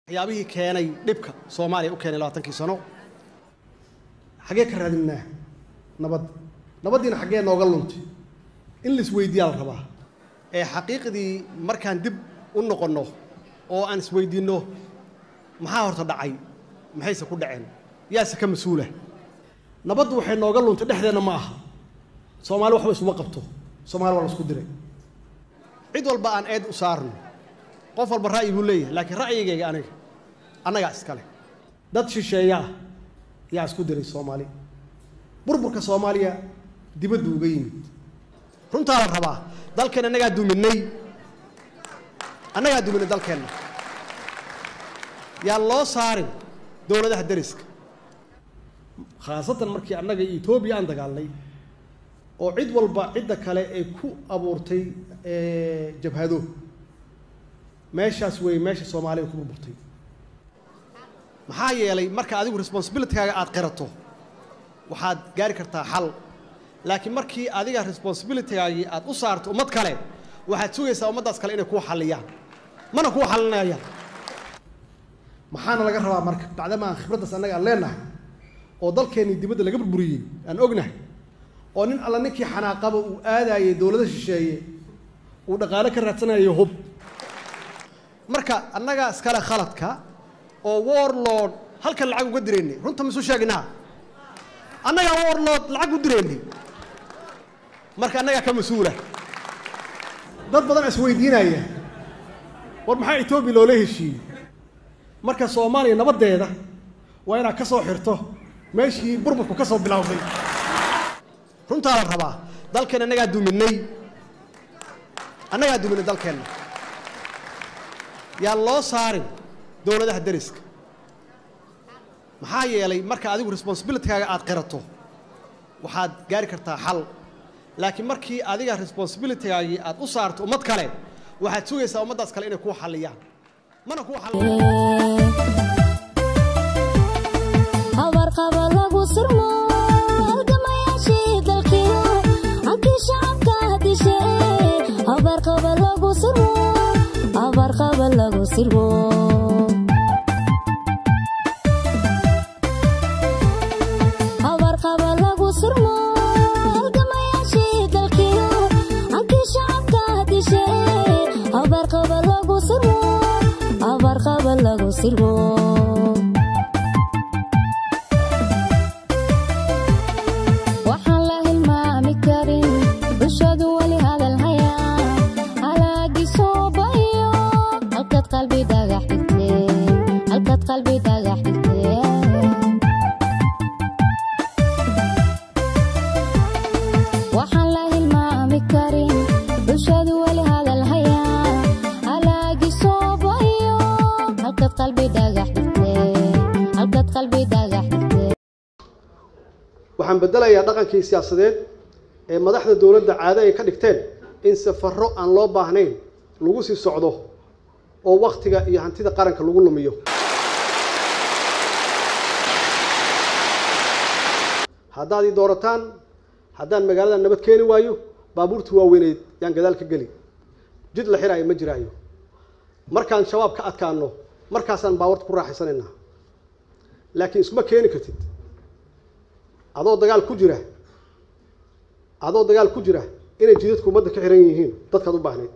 waxyaabihii keenay dhibka soomaaliya u keenay labaatankii sano xaggee ka raadinaa nabad nabaddiina xaggee nooga luntay in la isweydiiyaa la rabaa ee xaqiiqdii markaan dib u noqonno oo aan isweydiinno maxaa horta dhacay maxayse ku dhaceen yaase ka mas-uula nabaddu waxay nooga luntay dhexdeenna ma aha soomaali waxba isuma qabto soomaali waa la isku diray cid walba aan eed u saarno qof walba ra'yi buu leeyahay laakiin ra'yigayga aniga annagaa iskale dad shisheeya ah yaa isku diray soomaali burburka soomaaliya dibaddu uga yimid runtaa la rabaa dalkeen annagaa duminay annagaa duminay dalkeenna yaan loo saarin dowladaha deriska khaasatan markii annaga etoobiya aan dagaalnay oo cid walba cidda kale ay ku abuurtay jabhado meeshaas weeye meesha soomaaliya ku burburtay maxaa yeelay marka adigu responsibilitigaaga aad qirato waxaad gaari kartaa xal laakiin markii adiga responsibilitygaagii aad u saarto ummad kale waxaad sugaysaa ummaddaas kale inay kuu xalliyaan mana kuu xalinayaan maxaana laga rabaa marka bacdama aan khibraddaas annaga aan leenahay oo dalkeennii dibadda laga burburiyey aan ognahay oo nin alla ninkii xanaaqaba uu aadaayey dowlado shisheeye uu dhaqaale ka raadsanayo hub marka annagaa iskale khaladka oo warlord halkan lacag uga diraynay runta maisu sheeginaa annagaa warlord lacag u diraynay marka annagaa ka mas-uula dad badan isweydiinaya war maxaa etoobiya loola heshiiyey marka soomaaliya nabaddeeda waa inaad ka soo xirto meeshii burburku ka soo bilowday runtaa la rabaa dalkeen annagaa duminay annagaa duminay dalkeenna yaan loo saarin dowladaha deriska maxaa yeelay marka adigu responsibilitigaaga aad qirato waxaad gaari kartaa xal laakiin markii adiga responsibilitygaagii aad u saarto ummad kale waxaad sugaysaa ummaddaas kale inay kuu xalliyaan mana kuu habarqaba lagu sirmo halgamayaashii dalkiyo hankii shacabka dishe habarqaba lagu sirmo habarqaba lagu sirmo habarqaba lagu sirmo halgamayaashii dalkiyo hankii shacabka dishe habarqaba lagu sirmo habarqaba lagu sirmo waxaan la hilmaami karin bulshadu weli hadal hayaa halaagii soobayo halkaad qalbi dhagax dhigtee halkaad qalbi dhagax dhigtee waxaan la hilmaami karin bulshadu weli hadal hayaa halaagii soobayo halkaad qalbi dhagax dhigtee halkaad qalbi dhagax dhigtee waxaan beddelayaa dhaqankii siyaasadeed ee madaxda dowladda caado ay ka dhigteen in safarro aan loo baahnayn lagu sii socdo oo wakhtiga iyo hantida qaranka lagu lumiyo haddaad ii doorataan haddaan magaalada nabad keeni waayo baabuurtii waaweyneyd yaan gadaal ka geli jid la xiraayo ma jiraayo markaan shabaab ka adkaano markaasaan baawarta ku raaxaysanaynaa laakiin iskuma keeni kartid adoo dagaal ku jira adoo dagaal ku jira inay jidadku ummadda ka xiran yihiin dadkaad u baahnayd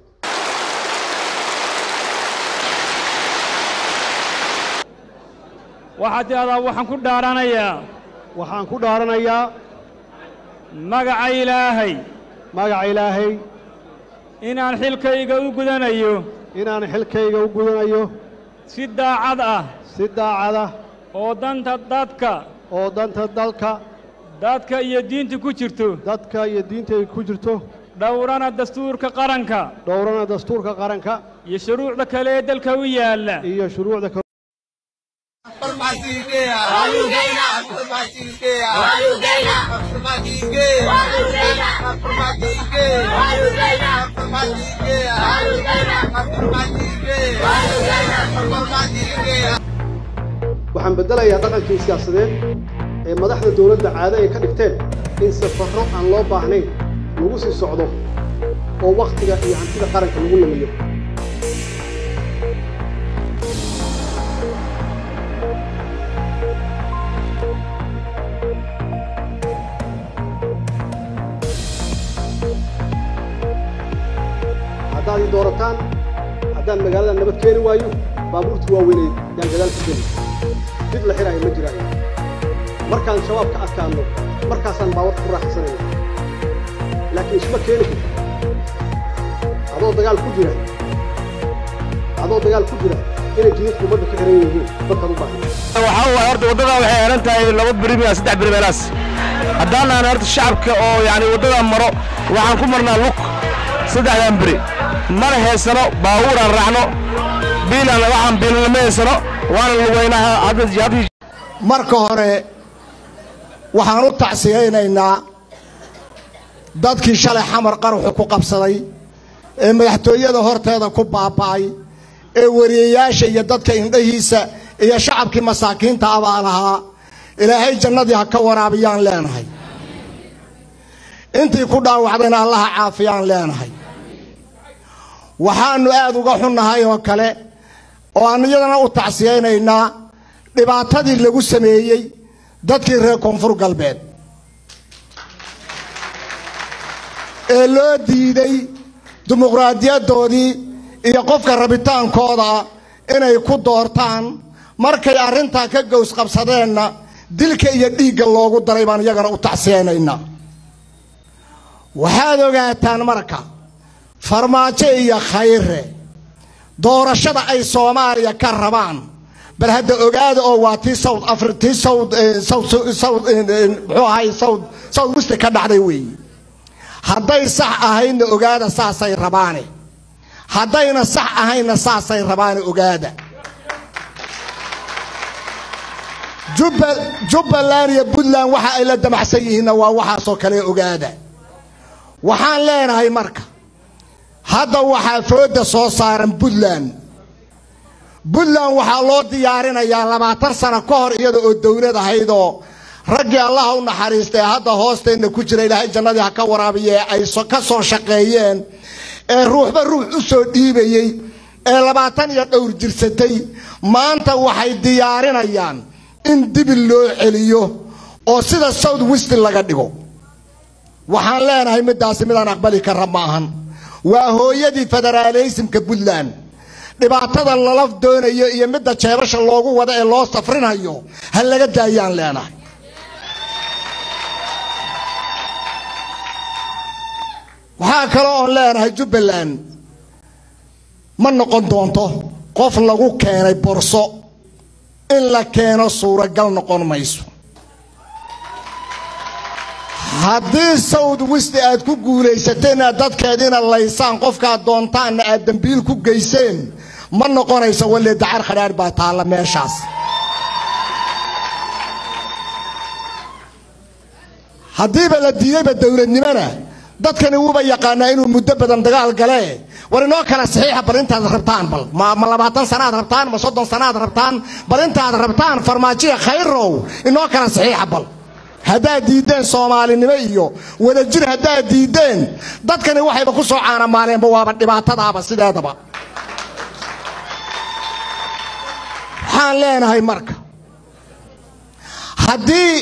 waxaad tidhahdaa waxaan ku dhaaranayaa waxaan ku dhaaranayaa magaca ilaahay magaca ilaahay inaan xilkayga u gudanayo inaan xilkayga u gudanayo si daacad ah si daacada oo danta dadka oo danta dalka dadka iyo diinta ku jirto dadka iyo diinta ay ku jirto dhowrana dastuurka qaranka dhowrana dastuurka qaranka iyo shuruucda kale ee dalka u yaalla iyo shuruucda kale waxaan beddelayaa dhaqankii siyaasadeed ee madaxda dowladda caado ay ka dhigteen in safarro aan loo baahnayn lagu sii socdo oo wakhtiga iyo hantida qaranka lagu lumiyo haddaan magaalada nabad keeni waayo baabuurtii waaweyneed yaan gadaal ka geli mid la xiraayo ma jiraayo markaan shabaab ka adkaanno markaasaan baawar ku raaxsanayna laakiin isma keeni karto adoo dagaal ku jira adoo dagaal ku jira inay jidadku ummadda ka xiran yihiin dadkaad u baahan waxaa waaye horta waddada waxay xiran tahay laba beri miya saddex beri meelaas haddaan aan horta shacabka oo yani waddada maro waxaan ku marnaa lug saddexdan beri mana haysano baabuuraan raacno biilaan waxaan biilanama haysano waana lugaynaa hadda hadda marka hore waxaan u tacsiyaynaynaa dadkii shalay xamar qaruxu ku qabsaday ee madaxtooyada horteeda ku baaba'ay ee wariyayaasha iyo dadka indhahiisa iyo shacabkii masaakiinta abaa lahaa ilaahay jannadii ha ka waraabiyaan leenahay intii ku dhaawacdayna allaha caafiyaan leenahay waxaannu aad uga xunnahay oo kale oo aan iyadana u tacsiyaynaynaa dhibaatadii lagu sameeyey dadkii reer koonfur galbeed ee loo diiday dimuqraadiyadoodii iyo qofka rabitaankooda inay ku doortaan markay arrintaa ka gows qabsadeenna dilka iyo dhiigga loogu daray baan iyagana u tacsiyaynaynaa waxaad ogaataan marka farmaajo iyo khayre doorashada ay soomaaliya ka rabaan bal hadda ogaada oo waa tii south afri tii south south south muxuu ahay south south west ka dhacday weeye hadday sax ahaydna ogaada saasay rabaane haddayna sax ahaynna saasay rabaane ogaada jubba jubbaland iyo puntland waxa ay la damacsan yihiinna waa waxaasoo kale ogaada waxaan leenahay marka hadda waxaa fooda soo saaran puntland puntland waxaa loo diyaarinayaa labaatan sano ka hor iyada oo dowlad ahaydoo raggii allaha u naxariistay hadda hoosteenna ku jira ilaahay jannadii ha ka waraabiye ay ka soo shaqeeyeen ee ruuxba ruux u soo dhiibayey ee labaatan iyo dhowr jirsatay maanta waxay diyaarinayaan in dibil loo celiyo oo sida south west laga dhigo waxaan leenahay middaasi midaan aqbali kara ma ahan waa hooyadii federaaleysimka puntland dhibaatada lala doonayo iyo midda jeebasha loogu wado ee loo safrinayo ha laga daayaan leenahay waxaa kale oon leenahay jubbaland ma noqon doonto qof lagu keenay borso in la keeno suuragal noqon mayso haddii south west aad ku guulaysateen aad dadkeediina laysaan qofkaad doontaanna aad dambiil ku geyseen ma noqonayso walle dacar khadhaadh baa taalla meeshaas haddiiba la diidayba dowladnimona dadkani wuuba yaqaanaa inuu muddo badan dagaal gale war inoo kala saxiixa bal intaad rabtaan bal ma ma labaatan sanaad rabtaan ma soddon sanaad rabtaan bal intaad rabtaan farmaajiya khayrow inoo kala saxiixa bal haddaad diiddeen soomaalinimo iyo wadajir haddaad diiddeen dadkani waxayba ku soo caanamaaleenba waaba dhibaatadaaba sideedaba waxaan leenahay marka haddii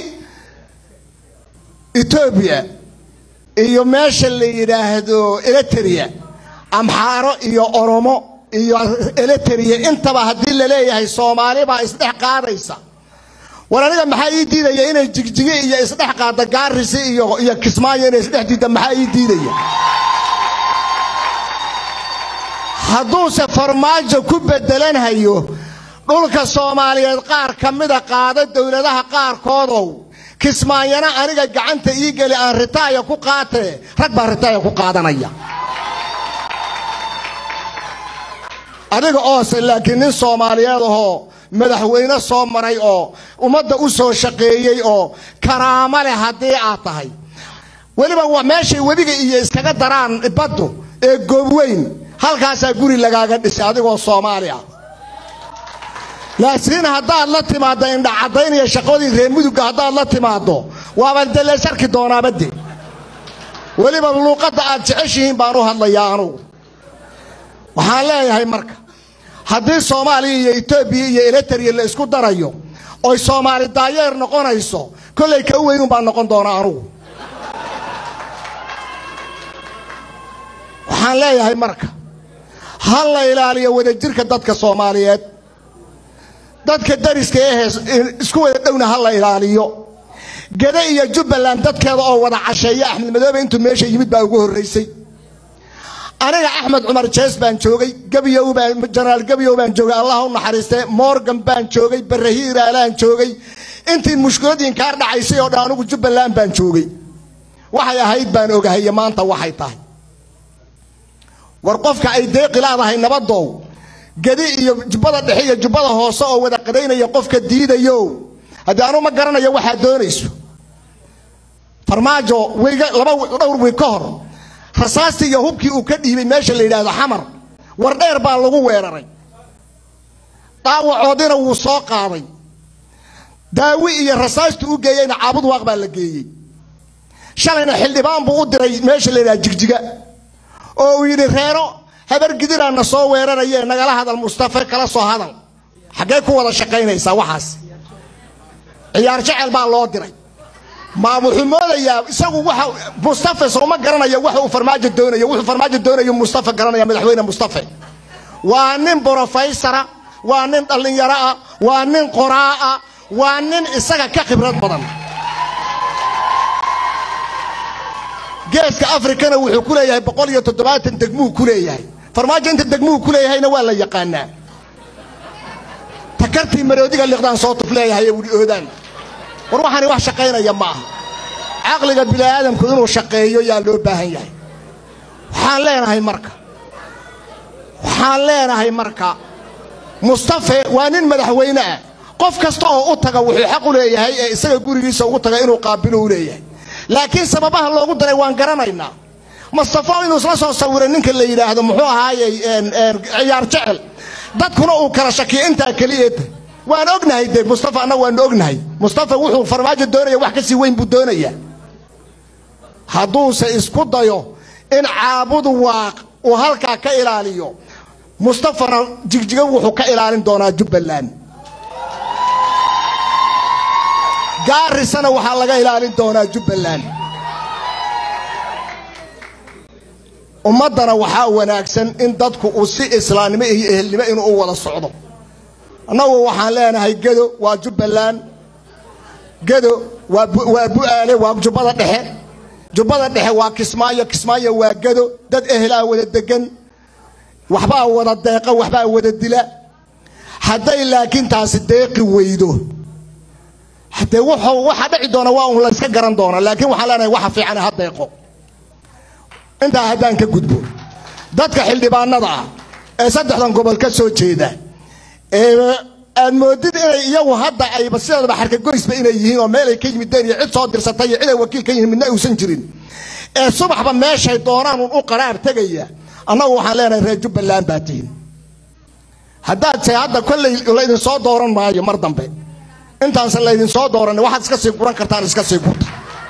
etoobiya iyo meesha la yidhaahdo eleteriya amxaaro iyo oromo iyo eleteriya intaba haddii la leeyahay soomaali baa isdhex qaadaysa war aniga maxaa ii diidaya inay jigjigi iyo isdhex qaada gaarisi iyo iyo kismaayo inay isdhex diidda maxaa ii diidaya hadduuse farmaajo ku bedelanhayo dhulka soomaaliyeed qaar ka mida qaada dowladaha qaarkoodow kismaayana aniga gacanta ii geli aan ritaaya ku qaatee rag baa ritaaya ku qaadanaya adiga oose laakiin nin soomaaliyeed ahoo madaxweyne soo maray oo ummadda u soo shaqeeyey oo karaamo leh haddii aad tahay weliba waa meeshay webiga iyo iskaga daraan baddu ee goobweyn halkaasaa guri lagaaga dhisay adigoo soomaali ah laakiin haddaad la timaaddo indhacaddayn iyo shaqadii reer mudugga haddaad la timaaddo waaba dele sharki doonaabade weliba luuqadda aad jeceshihiin baan u hadlayaa anugu waxaan leeyahay marka haddii soomaaliya iyo etoobiya iyo eleteriya la isku darayo oy soomaali daayeer noqonayso kollay ka weyn baan noqon doonaa anugu waxaan leeyahay marka ha la ilaaliyo wadajirka dadka soomaaliyeed dadka dariska ee isku wada dhowna ha la ilaaliyo gede iyo jubbaland dadkeeda oo wada casheeya axmed madoobe intuu meesha yimid baa ugu horraysay aniga axmed cumar jees baan joogay gabiyow baan jenaraal gabiyow baan joogay allah u naxariistee morgan baan joogay barahiiraalaan joogay intii mushkiladii kaar dhacaysay oo dhan anigu jubbaland baan joogay waxay ahayd baan ogahay iyo maanta waxay tahay war qofka ay deeqi laadahay nabadow gedi iyo jubbada dhexe iyo jubbada hoose oo wada qadaynaya qofka diidayo haddii anu ma garanayo waxaad doonayso farmaajo wiiga laba dhowr wiig ka hor rasaastii iyo hubkii uu ka dhiibay meesha la yidhaahdo xamar war dheer baa lagu weeraray dhaawacoodina wuu soo qaaday daawi iyo rasaastii u geeyeyna caabud waaq baa la geeyey shalayna xildhibaan buu u diray meesha la yidhahdo jigjiga oo uu yidhi reero habar gidiraana soo weerarayee nagala hadal mustafe kala soo hadal xaggee ku wada shaqaynaysaa waxaas ciyaar jecel baa loo diray ma wuxuu moodayaa isagu waxa mustafe sooma garanaya waxa uu farmaajo doonayo wuxuu farmaajo doonayo mustafe garanaya madaxweyne mustafe waa nin brofeysara waa nin dhallinyaro ah waa nin qoraa ah waa nin isaga ka khibrad badan geeska afrikana wuxuu ku leeyahay boqol iyo toddobaatan degmuu ku leeyahay farmaajo inta degmuu ku leeyahayna waa la yaqaanaa takartii maroodiga liqdaan soo tuf leeyahay ee wuli oodaan war waxaani wax shaqaynaya ma aha caqliga bini'aadamku inuu shaqeeyo yaa loo baahan yahay waxaan leenahay marka waxaan leenahay marka mustafe waa nin madaxweyne ah qof kasta oo u taga wuxuu xaq u leeyahay ee isaga gurigiisa ugu taga inuu qaabilo u leeyahay laakiin sababaha loogu daray waan garanaynaa mustafo inuu isla soo sawiray ninka la yidhaahdo muxuu ahaayey ciyaar jecel dadkuna uu kala shakiyo intaa keliyeeta waan ognahay de mustafa annaga waanu ognahay mustafa wuxuu farmaajo doonaya wax kasii weyn buu doonayaa hadduuse isku dayo in caabudu waaq uu halkaa ka ilaaliyo mustafana jigjiga wuxuu ka ilaalin doonaa jubbaland gaarisana waxaa laga ilaalin doonaa jubbaland ummaddana waxaa wanaagsan in dadku uu si islaamnimo iyo ehelnimo inuu u wada socdo annagu waxaan leenahay gedo waa jubbaland gedo waa waa bu'aale waa jubbada dhexe jubbada dhexe waa kismaayo kismaayo waa gedo dad ehelaa wada degan waxbaa wada deeqa waxbaa wada dila hadday laakiin taasi deeqi weydo haddee wuxuu waxa dhici doona waa un layska garan doona laakiin waxaan leenahay waxa fiican ha deeqo intaa haddaan ka gudbo dadka xildhibaanada ah ee saddexdan gobol ka soo jeeda ee aad moodid inay iyagu hadda ayba sideedaba xarkagoysba inay yihiin oo meel ay ka yimideen iyo cid soo dirsatay iyo cid ay wakiil ka yihiin midna uusan jirin ee subaxba meeshay doonaan un u qaraar tegaya annagu waxaan leenahay reer jubbaland baa tihin haddaad se hadda kolley laydin soo dooran maayo mar dambe intaanse laydin soo dooran waxaad iska sii guran kartaan iska sii gurta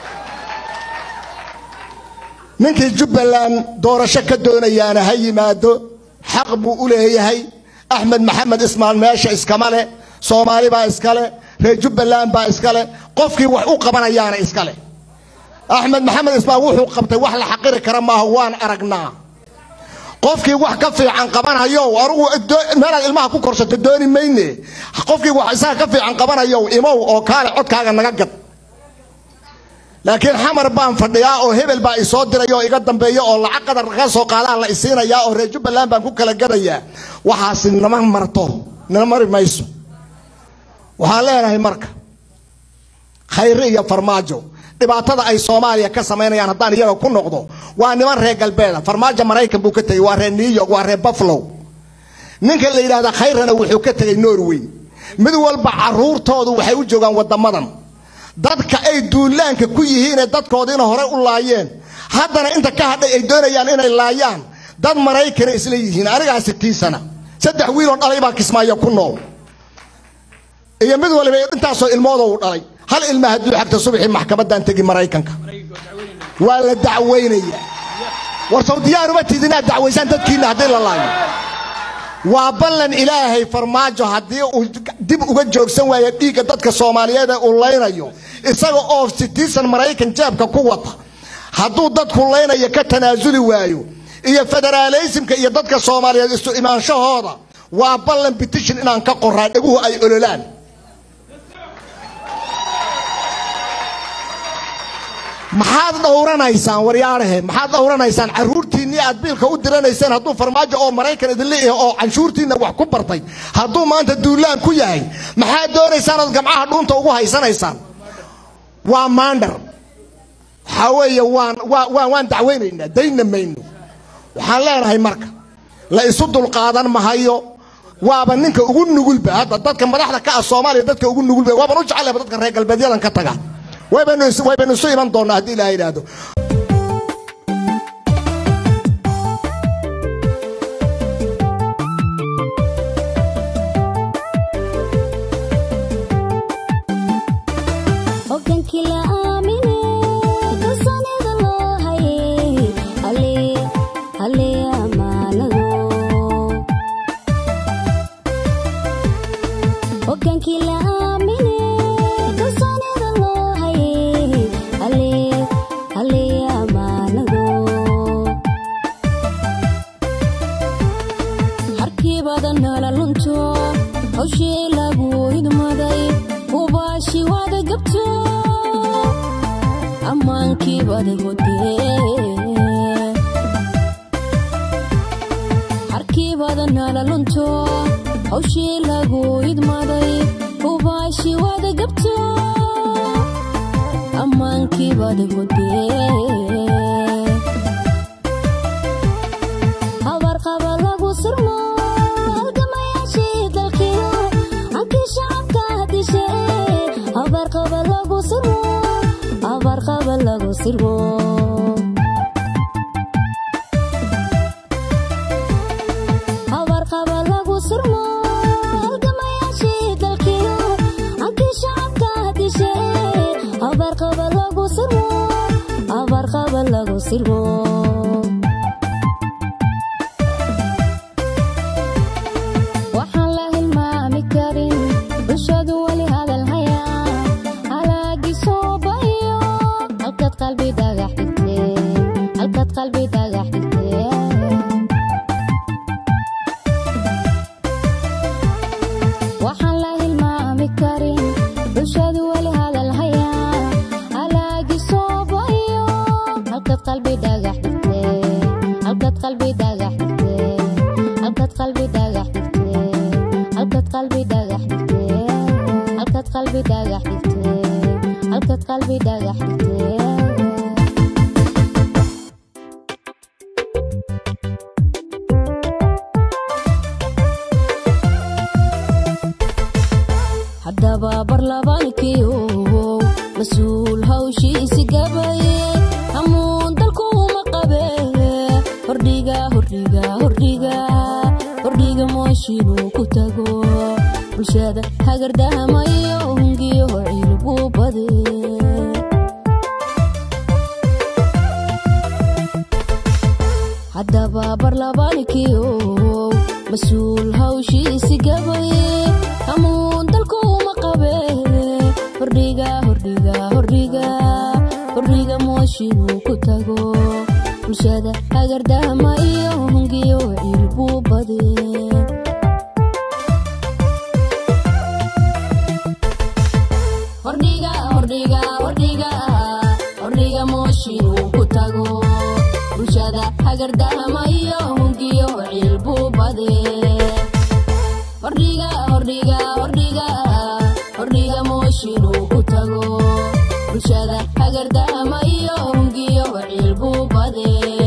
ninkii jubbaland doorasho ka doonayaana ha yimaado xaq buu u leeyahay axmed maxamed ismaan meesha iskama leh soomaali baa iska leh reer jubbaland baa iska leh qofkii wax u qabanayaana iska leh axmed maxamed ismaan wuxuu qabtay wax la xaqiri kara maaha waan aragnaa qofkii wax ka fiican qabanayo anugu meelaad ilmaha ku korsato dooni mayne qofkii wax isaga ka fiican qabanayo imow oo kaale codkaaga naga gad laakiin xamar baan fadhiyaa oo hebel baa isoo diray oo iga dambeeya oo lacag qadar ka soo qaadaan la isiinayaa oo reer jubbaland baan ku kala gadayaa waxaasi nama marto nana mari mayso waxaan leenahay marka khayre iyo farmaajo dhibaatada ay soomaaliya ka samaynayaan haddaan iyaga ku noqdo waa niman reer galbeeda farmaajo maraykan buu ka tegey waa reer new york waa reer buffalo ninka la yidhahda khayrana wuxuu ka tegey norway mid walba caruurtoodu waxay u joogaan wadamadan dadka ay duulaanka ku yihiinee dadkoodiina hore u laayeen haddana inta ka hadhay ay doonayaan inay laayaan dad maraykana isla yihiin anigaa sitiin sana saddex wiiloo dhalay baa kismaayo ku nool iyo mid waliba intaasoo ilmoodo uu dhalay hal ilma hadduu xagta subaxii maxkamadan tegi maraykanka waa la dacwaynaya war sow diyaaruma tid inaad dacwaysaan dadkiina haddii la laayo waa ballan ilaahay farmaajo haddii uu dib uga joogsan waayo dhiigga dadka soomaaliyeed ee uu laynayo isaga oo sitiisan maraykan jeebka ku wata hadduu dadku laynayo ka tanaasuli waayo iyo federaaleysimka iyo dadka soomaaliyeed isu imaanshahooda waa ballan petition inaan ka qoraa dhaguhu ay ololaan maxaad dhowranaysaan waryaarahe maxaad dhowranaysaan caruurtiinnii aad biilka u diranayseen hadduu farmaajo oo maraykan idinla yahay oo canshuurtiinna wax ku bartay hadduu maanta duulaan ku yahay maxaad doonaysaan ood gamcaha dhuunta ugu haysanaysaan waa maandhar waxaa weeye waan waa- waa- waan dacweynaynaa dayna mayno waxaan leenahay marka la isu dulqaadan mahayo waaba ninka ugu nugulba hadda dadka madaxda ka ah soomaaliya dadka ugu nugulba waaban u jecelaba dadka reer galbeedyadan ka taga waybaynu is- waybaynu isu iman doonaa haddii ilaha yidhaahdo hogaankii la aamine kalsoonida loo hayay halee halee ammaanado hogaankii la aamine kalsoonida loo hayay halee halee ammaanado harkii badan nala lunto hawshii lagu hidmaday hubaashi wada gabto ammaankii bada hodee harkii badan nala lunto hawshii lagu hidmaday hubaashi wada gabto ammaankii bada hodee habarqaba lagu sirmo halgamayaashii dalkiyo hankii shacabka dishe habarqaba lagu sirmo habarqaba lagu sirmo habarqaba lagu sirmo halgamayaashii dalkiyo hankii shacabka dishe habarqaba lagu sirmo habarqaba lagu sirmo waxaan la hilmaami karin bulshadu weli hadal hayaa halaagii soobayo halkaad qalbi dhagax dhigtee halkaad qalbi dhagax dhigtee waxaan la hilmaami karin bulshadu weli hadal hayaa halaagii soobayo halkaad qalbi dhagax dhigtee halkaad qalbi dhagax dhigtee halkaad qalbi dhagax dhigtee halkaad qalbi dhagax dhigtee halkaad qalbi dhagax dhigtee halkaad qalbi dhagax dhigtee haddaba barlabaankiyo mas-uul hawshiisi gabaye hamuun dalkuuma qabe hordhiga hordhiga hordhiga hordhiga mooshinuu ku tago bulshada hagardahamayo hungiyo ciilbuu bade haddaba barlabaankiyo mas-uul hawshiisi gabaye hamuun dalkuuma qabe hordhiga hordhiga hordhiga hordhiga mooshinuu ku tago bulshada hagardahama iyo hungiyo ciilbuu bade hordhiga hordhiga hordhiga hordhiga mooshinuu ku tago bulshada hagardahama iyo hungiyo ciilbuu bade hordhiga hordhiga hordhiga hordhiga mooshinuu ku tago bulshada hagardahama iyo hungiyo ciilbuu bade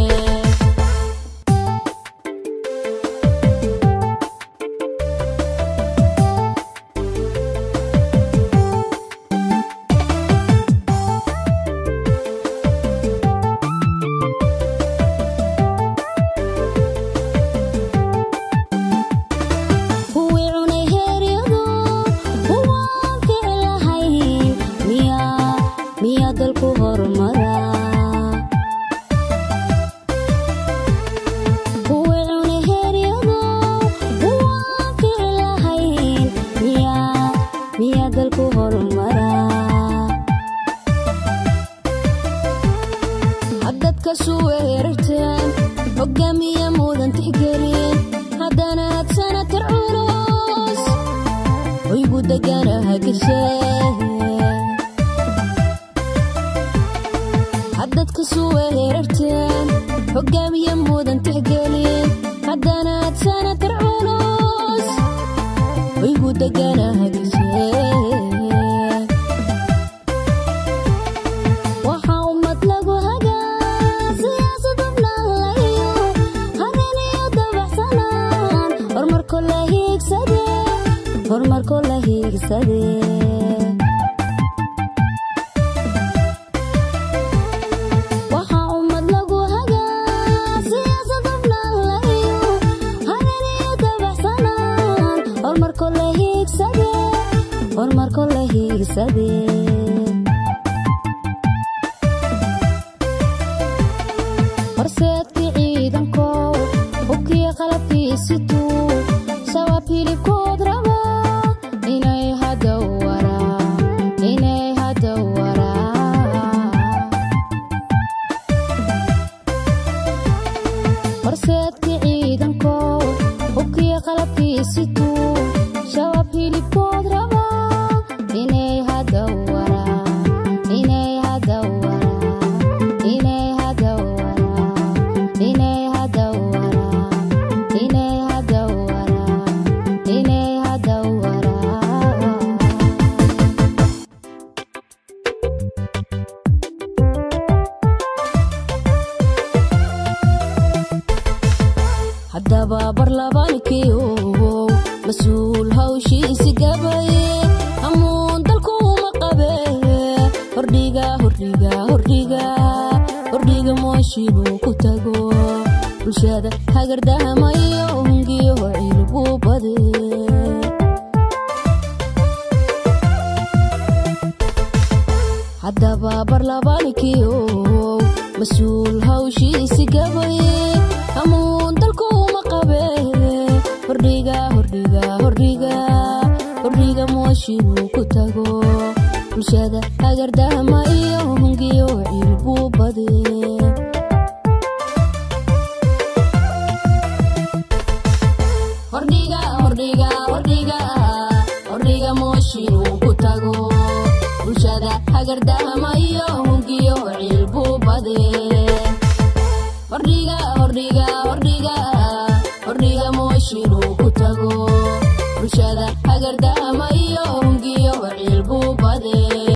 kuwii cunay heeryadu kuwaan ficilahay miyaa miyaa dalku horumara kuwii cunay heeryadu kuwaan ficilahay miyaa miyaa dalku horumara haddad ka suweerarteen hogaamiya mudan tixgelin haddana hadsana tar culus hoygu deganaha gashee haddad ka suwe herarteen hogaamiya mudan tixgelin haddana hadsana tar culus hoygu deganaha gashee waxaa ummad lagu hagaa siyaasad ubnalayo harin iyo dabaxsanaan horumarko la hiigsade horumarko la hiigsade waxaa ummad lagu hagaa siyaasad ubnalayo harin iyo dabaxsanaan horumarko la hiigsade horumarko la hiigsade horseedkii ciidankow hubkii qalabkiisituu shabaab hilibkood raba inay hadda waraa inay hadda waraa horseedkii ciidankow hubkii qalabkiisituu shabaab hilibkood raba inay hadda waraa inay hadda waraa inay hadda waraa inay hadda waraa inay hadda waraa inay hadda waraa haddaba barlabaankii ogow mas-uul hawshiisi gabaye amuun dalkuuma qabe hordhiga hordhiga hordhiga hordhiga mooshinuu ku tago bulshada hagardahamayo hungiyo cilbuu bade haddaba barlabaankii ogow mas-uul hawshiisi gabaye amuun dalkuuma qabe hordhiga hordhiga hordhiga hordhiga mooshinuu ku tago bulshada hagardahama iyo hungiyo cilbuu bade hordhiga hordhiga hordhiga hordhiga mooshinuu ku tago bulshada hagardahama iyo hungiyo cilbuu bade hordhiga hordhiga hordhiga hordhiga mooshinuu ku tago bulshada